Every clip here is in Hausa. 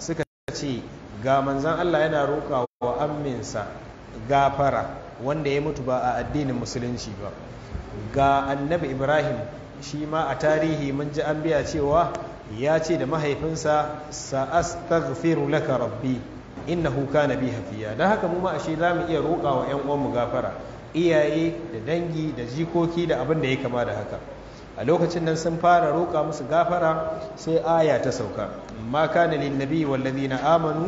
suka ce ga manzan Allah yana roƙa wa amminsa gafara wanda ya mutu ba a addinin musulunci ba ga annabi ibrahim shi ma a tarihi mun ji an biya cewa ya ce da mahaifinsa sa'astaghfiru laka rabbi innahu kana bi hafiya dan haka mu ma ashe za mu iya roƙa wa ƴan uwanmu gafara iyaye da dangi da jikoki da abin da ya kama da haka a lokacin nan sun fara roƙa musu gafara sai aya ta sauka ma kana lin nabi wal ladina amanu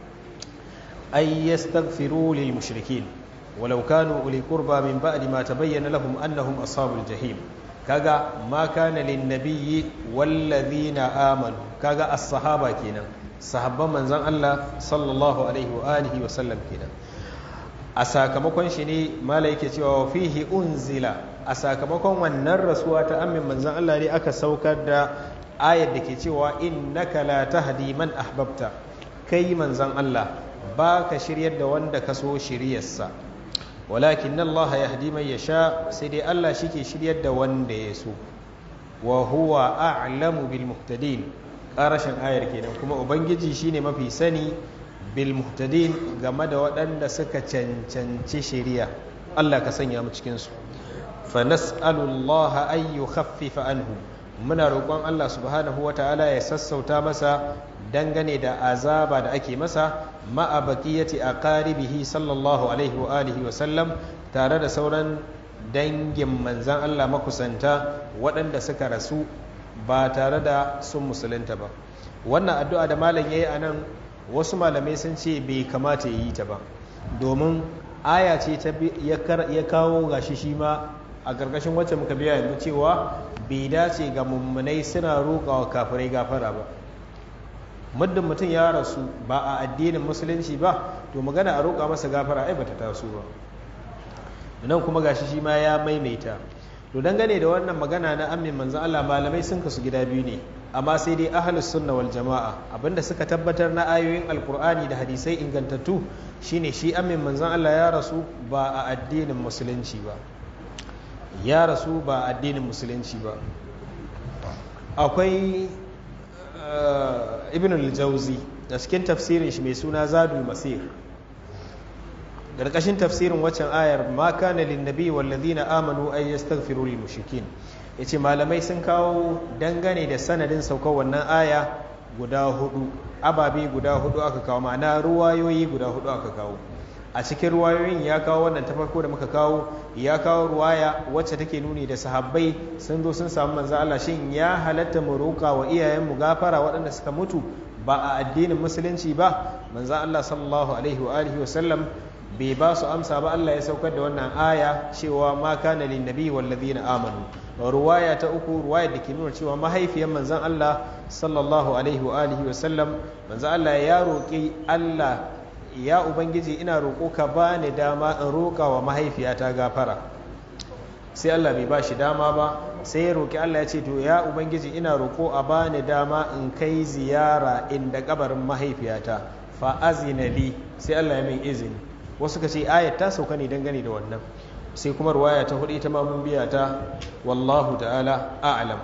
ay yastaghfiru lil mushrikin walau kanu uli qurba min ba'di ma tabayyana lahum annahum ashabul jahim kaga ma kana lin nabiyyi wal ladina amanu kaga as-sahaba kenan sahabban manzon Allah sallallahu alaihi wa alihi wa sallam kenan a sakamakon shi ne mala yake cewa fihi unzila a sakamakon wannan rasuwa ta amin manzon Allah ne aka saukar da ayar da ke cewa innaka la tahdi man ahbabta kai manzon Allah ba ka shiryar da wanda ka so shiryarsa walakin Allah yahdi man yasha sai dai Allah shi ke shiryar da wanda ya so wa huwa a'lamu bil muhtadin ƙarashin ayar kenan kuma ubangiji shine mafi sani bil muhtadin game da waɗanda suka cancanci shari'a Allah ka sanya mu cikin su fa nas'alullaha ay yukhaffifa anhu muna roƙon Allah subhanahu wata'ala ya sassauta masa dangane da azaba da ake masa ma'a baqiyati aqaribihi sallallahu alaihi wa alihi wa sallam tare da sauran dangin manzan Allah makusanta waɗanda suka rasu ba tare da sun musulunta ba wannan addu'a da malam ya yi a nan wasu malamai sun ce bai kamata ya yi ta ba domin aya ce ta ya kawo gashi shi ma a ƙarƙashin wacce muka biya yanzu cewa bai dace ga mummunai suna roƙa wa kafirai gafara ba muddin mutum ya rasu ba a addinin musulunci ba to magana a roƙa masa gafara ai bata taso ba nan kuma gashi shi ma ya maimaita to dangane da wannan magana na amin manzo Allah malamai sun kasu gida biyu ne amma sai dai ahlus sunna wal jama'a abinda suka tabbatar na ayoyin alkur'ani da hadisai ingantattu shine shi amin manzon Allah ya rasu ba a addinin musulunci ba ya rasu ba a addinin musulunci ba akwai ibn al-jawzi da cikin tafsirin shi mai suna zadul masir ƙarƙashin tafsirin waccan ayar ma kana lin nabi wal ladina amanu ay yastaghfiru lil mushrikin yace malamai sun kawo dangane da sanadin saukar wannan aya guda hudu ababe guda hudu aka kawo ma'ana ruwayoyi guda hudu aka kawo a cikin ruwayoyin ya kawo wannan ta farko da muka kawo ya kawo ruwaya wacce take nuni da sahabbai sun zo sun samu manzo Allah shin ya halatta mu roƙa wa iyayen mu gafara waɗanda suka mutu ba a addinin musulunci ba manzo Allah sallallahu alaihi wa alihi wa sallam bai ba su amsa ba Allah ya saukar da wannan aya cewa ma kana lin nabi wal ladina amanu ruwaya ta uku ruwaya da ke nuna cewa mahaifiyar manzon Allah sallallahu alaihi wa alihi wa sallam manzon Allah ya roƙi Allah ya ubangiji ina roƙo ka bani dama in roƙa wa mahaifiyata gafara sai Allah bai ba shi dama ba sai ya roƙi Allah ya ce to ya ubangiji ina roƙo a bani dama in kai ziyara inda kabarin mahaifiyata fa azina li sai Allah ya min izini wasu ka ce ayat ta sauka ne dangane da wannan sai kuma ruwaya ta hudu ita ma mun biya ta wallahu ta'ala a'lam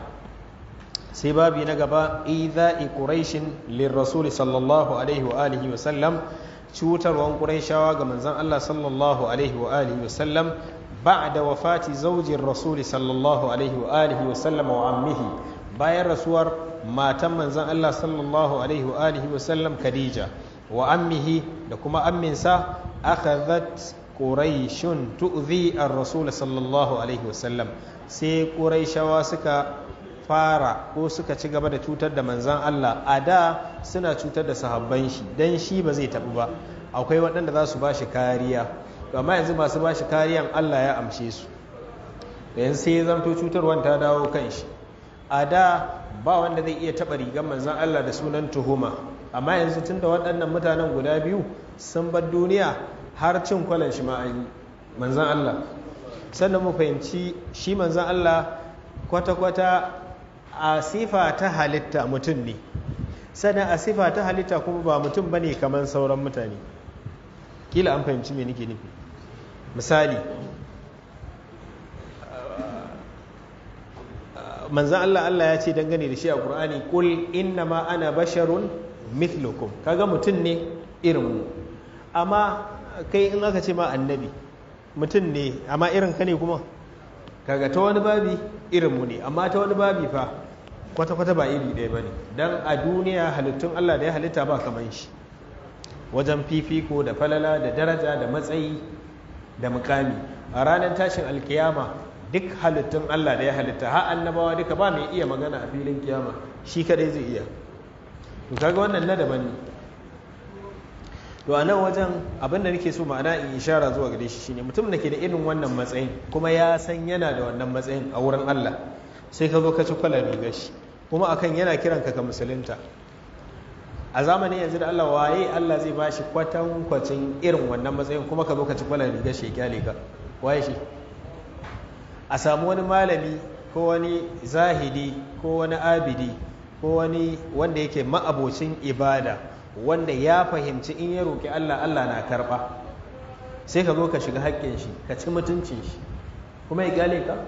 sai babi na gaba idha'i quraishin lirrasul sallallahu alaihi wa alihi wa sallam cutarwan quraishawa ga manzon Allah sallallahu alaihi wa alihi wa sallam ba'da wafati zaujin rasul sallallahu alaihi wa alihi wa sallam wa ammihi bayan rasuwar matan manzon Allah sallallahu alaihi wa alihi wa sallam Khadija wa ammihi da kuma amminsa akhadhat quraishun tu'zi ar-rasul sallallahu alaihi wasallam sai quraishawa suka fara ko suka ci gaba da cutar da manzan Allah a da suna cutar da sahabban shi dan shi ba zai tabu ba akwai waɗanda za su ba shi kariya amma yanzu masu ba shi kariyan Allah ya amshe su da yanzu sai ya zamto cutarwan ta dawo kan shi a da ba wanda zai iya taɓa rigar manzan Allah da sunan tuhuma amma yanzu tunda waɗannan mutanen guda biyu sun bar duniya har cin kwalan shi ma'ani manzan Allah sannan mu fahimci shi manzan Allah kwata-kwata a sifa ta halitta mutum ne sannan a sifa ta halitta kuma ba mutum ba ne kamar sauran mutane kila an fahimci me nake nufi misali manzan Allah Allah ya ce dangane da shi a ƙur'ani ƙul inna ma ana basharun mithlukum kaga mutum ne irin mu amma kai in aka ce ma annabi mutum ne amma irin ka ne kuma kaga ta wani babi irin mu ne amma ta wani babi fa kwata-kwata ba iri ɗaya ba ne don a duniya halittun Allah da ya halitta ba kaman shi wajen fifiko da falala da daraja da matsayi da mukami a ranar tashin alkiyama duk halittun Allah da ya halitta har annabawa duka ba mai iya magana a filin kiyama shi kadai zai iya to kaga wannan na daban ne to a nan wajen abin da nake so ma'ana in ishara zuwa gare shi shine mutum da ke da irin wannan matsayin kuma ya san yana da wannan matsayin a wurin Allah sai ka zo ka ci kwalar rigar shi kuma akan yana kiran ka ka musulunta a zamanin yanzu da Allah waye Allah zai ba shi kwatankwacin irin wannan matsayin kuma ka zo ka ci kwalar rigar shi ya kyale ka waye shi a samu wani malami ko wani zahidi ko wani abidi ko wani wanda yake ma'abocin ibada wanda ya fahimci in ya roƙi Allah Allah na karɓa sai ka zo ka shiga haƙƙin shi ka ci mutuncin shi kuma ya kyale ka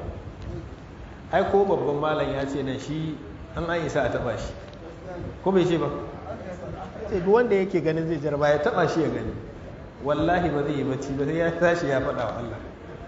ai ko babban malam ya ce nan shi an an isa a taɓa shi ko bai ce ba sai duk wanda yake ganin zai jarba ya taɓa shi ya gani wallahi ba zai yi bacci ba sai ya tashi ya faɗa wa Allah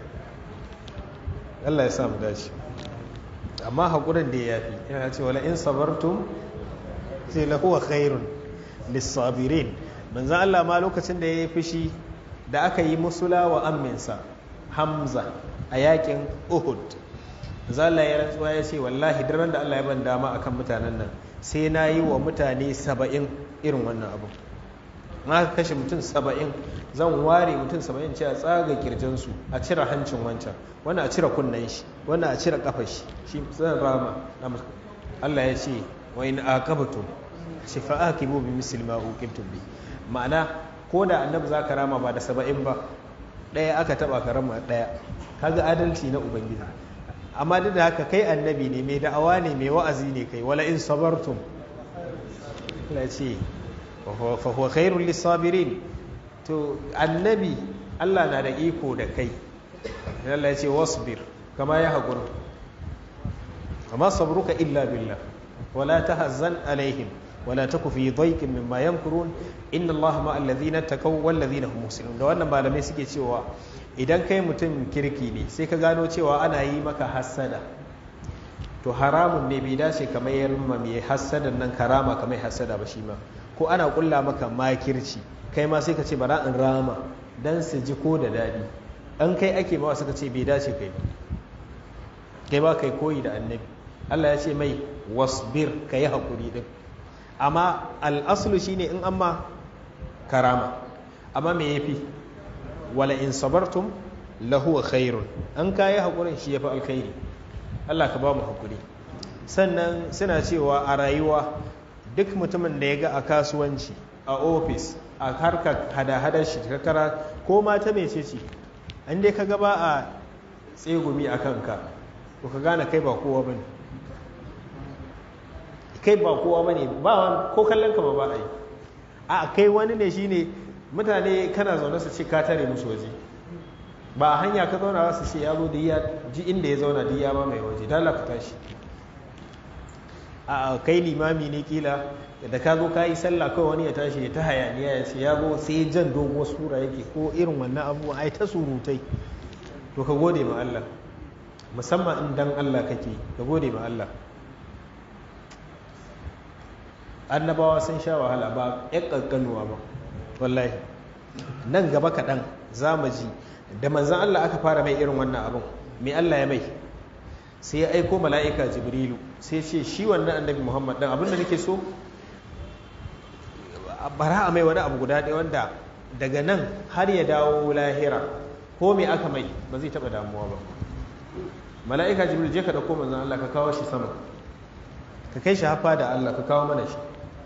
Allah ya sa mu dace amma haƙurin da ya fi yana ce wala in sabartum sai la huwa khairun lissabirin manzan Allah ma lokacin da ya yi fushi da aka yi musula wa amminsa Hamza a yakin Uhud zalla ya rantsuwa ya ce wallahi daren da Allah ya ban dama akan mutanen nan sai na yi wa mutane saba'in irin wannan abu na kashe mutum saba'in zan ware mutum saba'in ce a tsaga kirjinsu a cire hancin wancan wani a cire kunnen shi wani a cire kafar shi shi zan rama Allah ya ce wa in aqabtum shi fa aqibu bi misli ma uqibtum bi ma'ana ko da annabi zaka rama ba da saba'in ba daya aka taba ka rama daya kaga adalci na ubangiji amma duk da haka kai annabi ne mai da'awa ne mai wa'azi ne kai wala in sabartum Allah ce fa huwa khairul lisabirin to annabi Allah na da iko da kai Allah ya ce wasbir kama ya haƙuri kama sabruka illa billah wala tahazzan alaihim wala taku fi dhaiqin mimma yamkurun inna Allah ma alladhina taqaw wal ladhina hum muhsinun da wannan malamai suke cewa idan kai mutum kirki ne sai ka gano cewa ana yi maka hassada to haramun ne bai dace kamar yarma mai hassadan nan karama kamar hassada ba shi ma ko ana kulla maka makirci kai ma sai ka ce bara in rama dan su ji ko da daɗi an kai ake ba suka ce bai dace kai ba kai ba kai koyi da annabi Allah ya ce mai wasbir ka yi haƙuri ɗin amma al'asulu shine in amma karama amma me ya fi wala in sabartum lahuwa khairun an kayi haƙurin shi ya fi alkhairi Allah ka ba mu haƙuri sannan suna cewa a rayuwa duk mutumin da ya ga a kasuwanci a ofis a harkar hada-hadar shi kakara ko mata mai ce ce an dai ka gaba a tsegumi a kanka to ka gane kai ba kowa ba ne kai ba kowa ba ne ba ko kallon ka ba ba a yi a kai wani ne shine mutane kana zaune su ce ka tare musu waje ba a hanya ka zauna su ce ya zo da ya ji inda ya zauna da ya ba mai waje dala ka tashi a kai limami ne kila da ka zo ka yi sallah kawai wani ya tashi ya ta hayaniya ya ce ya zo sai jan doguwar sura yake ko irin wannan abubuwa ai ta surutai to ka gode ma Allah musamman in dan Allah kake ka gode ma Allah annabawa sun sha wahala ba ƴan ƙanƙanuwa ba wallahi nan gaba kaɗan za mu ji da manzan Allah aka fara mai irin wannan abin mai Allah ya mai sai ya aiko mala'ika jibrilu sai ce shi wannan annabi muhammad ɗan abin da nake so bara a mai wani abu guda ɗaya wanda daga nan har ya dawo lahira ko me aka mai ba zai taɓa damuwa ba mala'ika jibril je ka ɗauko manzan Allah ka kawo shi sama ka kai shi hafa da Allah ka kawo mana shi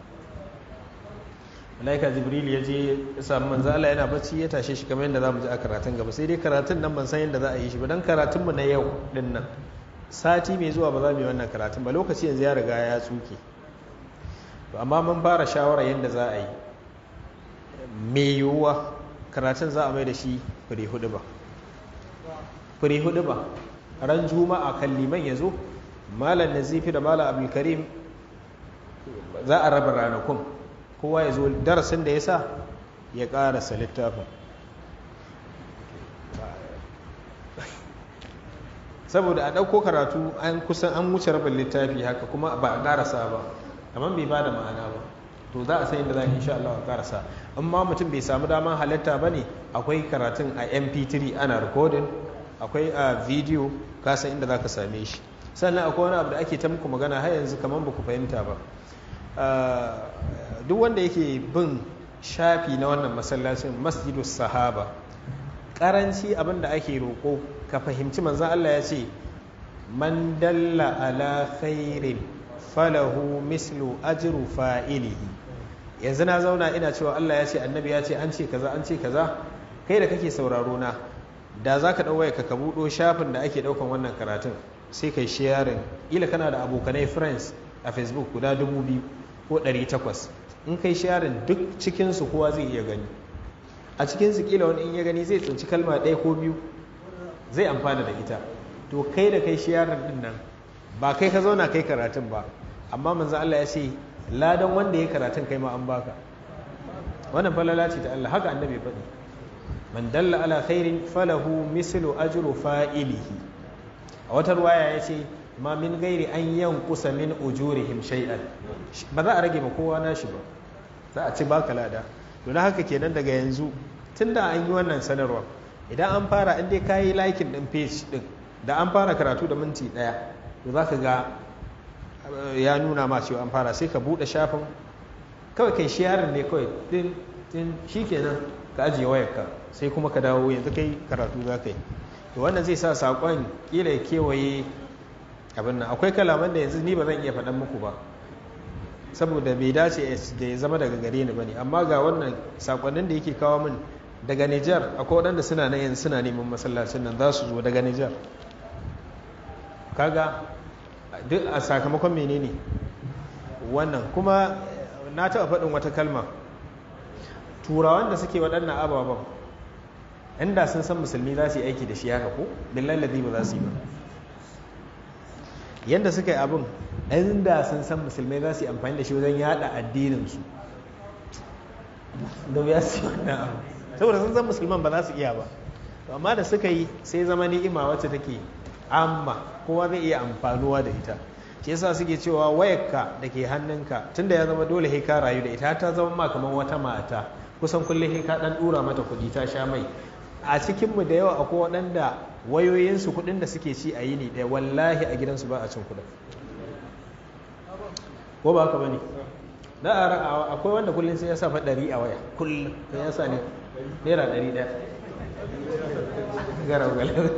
mala'ika jibril ya je ya samu manzan Allah yana bacci ya tashe shi kamar yadda za mu ji a karatun gaba sai dai karatun nan ban san yadda za a yi shi ba don karatunmu na yau din nan sati mai zuwa ba za mu yi wannan karatun ba lokaci yanzu ya riga ya tsuke to amma mun fara shawara yadda za a yi mai yiwuwa karatun za a mai da shi fure hudu ba fure hudu ba ran juma'a kan liman ya zo malam nazifi da malam abdulkarim za a raba ranakun kowa ya zo darasin da ya sa ya ƙarasa littafin saboda a ɗauko karatu an kusan an wuce rabin littafi haka kuma ba a ƙarasa ba amma bai ba da ma'ana ba to za a san yadda za a insha Allah a ƙarasa amma mutum bai samu daman halatta ba ne akwai karatun a mp3 ana recording akwai a video kasan inda za ka same shi sannan akwai wani abu da ake ta muku magana har yanzu kamar ba ku fahimta ba duk wanda yake bin shafi na wannan masallacin masjidu sahaba karanci abin da ake roƙo ka fahimci manzan Allah ya ce man dalla ala khairin falahu mislu ajru fa'ilihi yanzu na zauna ina cewa Allah ya ce annabi ya ce an ce kaza an ce kaza kai da kake sauraro na da za ka ɗauwaye ka buɗo shafin da ake ɗaukan wannan karatun sai kai sharing ila kana da abokanai friends a facebook guda dubu biyu ko ɗari takwas in kai sharing duk cikinsu kowa zai iya gani a cikinsu kila wani in ya gani zai tsinci kalma ɗaya ko biyu zai amfana da ita to kai da kai sharing ɗin nan ba kai ka zauna kai karatun ba amma manzo Allah ya ce ladan wanda ya karatun kai ma an baka wannan falala ce ta Allah haka annabi ya faɗi man dalla ala khairin falahu mislu ajru fa'ilihi a wata ruwaya ya ce ma min gairi an yankusa min ujurihim shay'an ba za a rage ma kowa nashi ba za a ci baka lada to na haka kenan daga yanzu tunda an yi wannan sanarwa idan an fara in dai kayi likin din page din da an fara karatu da minti daya to za ka ga ya nuna ma cewa an fara sai ka bude shafin kawai kai sharing ne kawai din din shikenan ka ajiye wayarka sai kuma ka dawo yanzu kai karatu za ka yi to wannan zai sa saƙon ƙila ya kewaye abin nan akwai kalaman da yanzu ni ba zan iya faɗan muku ba saboda bai dace da ya zama daga gare ni ba ne amma ga wannan saƙonnin da yake kawo min daga Nijar akwai waɗanda suna nan yanzu suna neman masallacin nan za su zo daga Nijar kaga duk a sakamakon menene wannan kuma na taɓa faɗin wata kalma turawan da suke waɗannan ababen inda sun san musulmi za su yi aiki da shi haka ko billahi ladhi ba za su yi ba yanda suka yi abin inda sun san musulmai za su yi amfani da shi wajen yada addininsu da ya su wannan abu saboda sun san musulman ba za su iya ba amma da suka yi sai zama ni'ima wacce take amma kowa zai iya amfanuwa da ita shi yasa suke cewa wayarka da ke hannunka tunda ya zama dole sai ka rayu da ita ta zama ma kamar wata mata kusan kullum sai ka dan dura mata kuɗi ta sha mai a cikinmu da yawa akwai waɗanda wayoyinsu kuɗin da suke ci a yini ɗaya wallahi a gidansu ba a cin kuɗin ko ba haka ba ne da a akwai wanda kullum sai ya sa fa ɗari a waya kullum sai ya sa ne naira ɗari ɗaya garau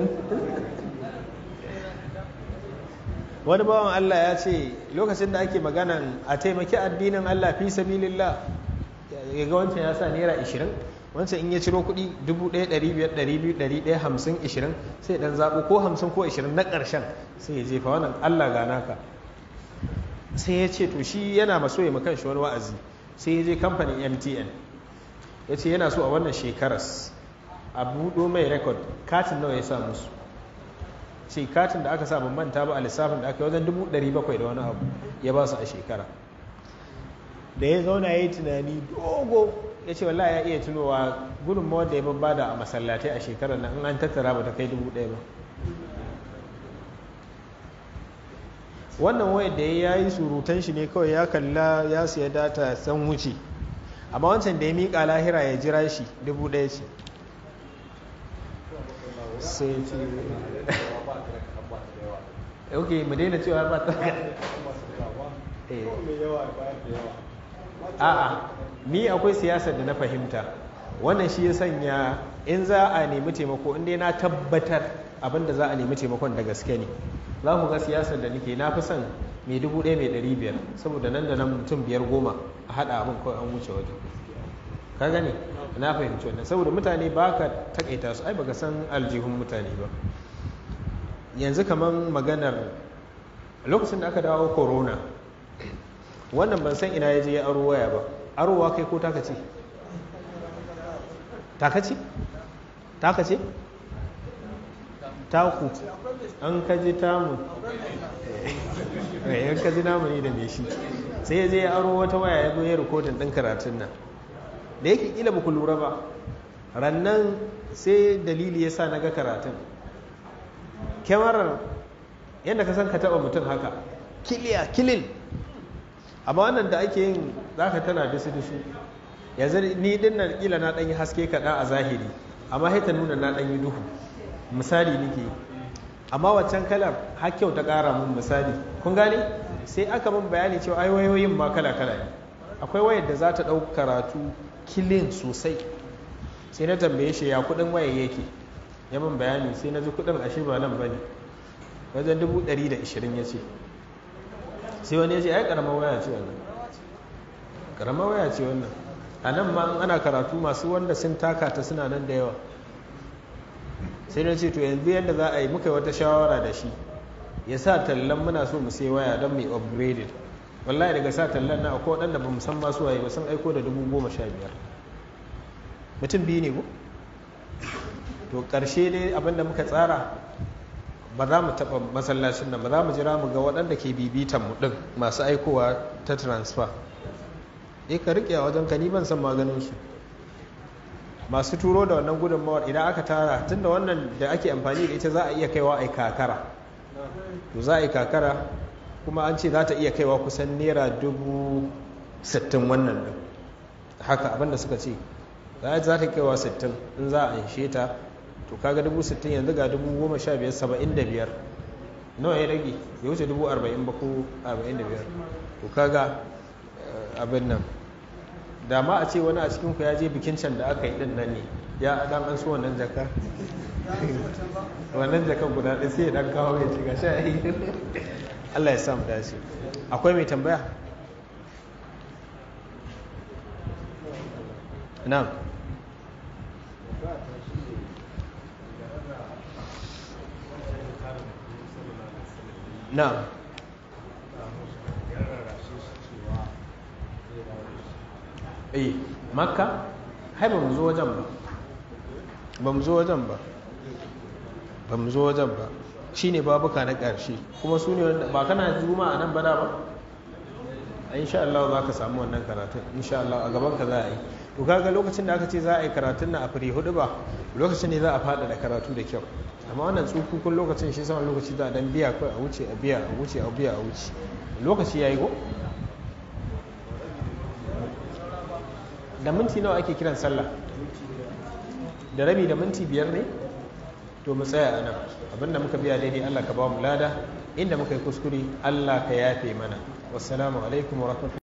wani bawan Allah ya ce lokacin da ake maganan a taimaki addinin Allah fi sabilillah ya ga wancan ya sa naira 20 wancan in ya ciro kuɗi 1,500,200,150 20 sai dan zaɓo ko 50 ko 20 na ƙarshen sai ya jefa wannan Allah gana ka sai ya ce to shi yana maso ya makan shi wani wa'azi sai ya je kamfanin mtn ya ce yana so a wannan shekaras a buɗo mai rekod katin nawa ya sa musu ce katin da aka sa ban manta ba a lissafin da aka yi wajen 700 da wani abu ya ba su a shekara da ya zauna ya yi tunani dogo ya ce wallahi ya iya tunowa gudunmawar da ya babbada a masallatai a shekarar nan in an tattara ba ta kai dubu ɗaya ba wannan wayar da ya yi surutan shi ne kawai ya kalla ya siya data san wuce amma wancan da ya miƙa lahira ya jira shi dubu ɗaya ce sai ce ok mu daina cewa ba ta a'a ni akwai siyasar da na fahimta wannan shi ya sanya in za a nemi taimako inda na tabbatar abinda za a nemi taimakon da gaske ne za ku ga siyasar da nake na fi son mai dubu ɗaya mai ɗari biyar saboda nan da nan mutum biyar goma a haɗa abin kawai an wuce waje ka gane na fahimci wannan saboda mutane ba ka takaita su ai baka san aljihun mutane ba yanzu kamar maganar lokacin da aka dawo corona wannan ban san ina ya je ya aro waya ba arowa kai ko taka ce taka ce taka ce taku an kaji tamu yan kaji namu ne da me shi sai ya je ya aro wata waya ya zo ya rikodin ɗin karatun nan da yake kila ba ku lura ba rannan sai dalili ya sa na ga karatun kyamarar yadda ka san ka taɓa mutum haka kiliya kilin amma wannan da ake yin za ka tana disu disu yanzu ni din nan kila na ɗanyi haske kaɗa a zahiri amma haita nuna na ɗanyi duhu misali nake amma waccan kalar har kyau ta ƙara mun misali kun gane sai aka mun bayani cewa ai wayoyin ma kala kala ne akwai wayar da za ta ɗau karatu kilin sosai sai na tambaye shi ya kuɗin wayar yake ya mun bayani sai na ji kuɗin ashe ba nan bane wajen dubu ɗari da ishirin ya ce sai wani ya ce ai ƙaramar waya ce wannan ƙaramar waya ce wannan a nan ma ana karatu masu wanda sun taka ta suna nan da yawa sai na ce to yanzu yadda za a yi muka wata shawara da shi ya sa tallan muna so mu sai waya don mai upgraded wallahi daga sa tallan na akwai waɗanda ba san masu waye ba sun aiko da dubu goma sha biyar mutum biyu ne ko to ƙarshe dai abinda muka tsara ba za mu taɓa masallacin nan ba za mu jira mu ga waɗanda ke bibitan mu ɗin masu aikowa ta transfer eh ka riƙe a wajen ka ni ban san maganin su masu turo da wannan gudunmawar idan aka tara tunda wannan da ake amfani da ita za a iya kaiwa a kakara to za a yi kakara kuma an ce za ta iya kaiwa kusan naira dubu sittin wannan din haka abinda suka ce za ta kaiwa sittin in za a anshe ta to kaga dubu sittin yanzu ga dubu goma sha biyar saba'in da biyar nawa ya rage ya wuce dubu arba'in ba ko arba'in da biyar to kaga abin nan da ma a ce wani a cikinku ya je bikin can da aka yi din nan ne ya dan an so wannan jaka wannan jakan guda ɗaya sai ya dan kawo ya ci gashi a yi Allah ya samu dace akwai mai tambaya na'am na'am eh makka hai ba mu zo wajen ba ba mu zo wajen ba ba mu zo wajen ba shi ne babuka na ƙarshe kuma su ne wanda ba kana juma a nan bada ba a insha Allah za ka samu wannan karatun insha Allah a gaban ka za a yi to kaga lokacin da aka ce za a yi karatun na a firi hudu ba lokacin ne za a fada da karatu da kyau amma wannan tsukukun lokacin shi sama lokaci da dan biya kawai a wuce a biya a wuce a biya a wuce lokaci yayi go da minti nawa ake kiran sallah da rabi da minti biyar ne to mu tsaya a nan abinda muka biya daidai Allah ka ba mu lada inda muka yi kuskure Allah ka yafe mana wassalamu alaikum wa rahmatullahi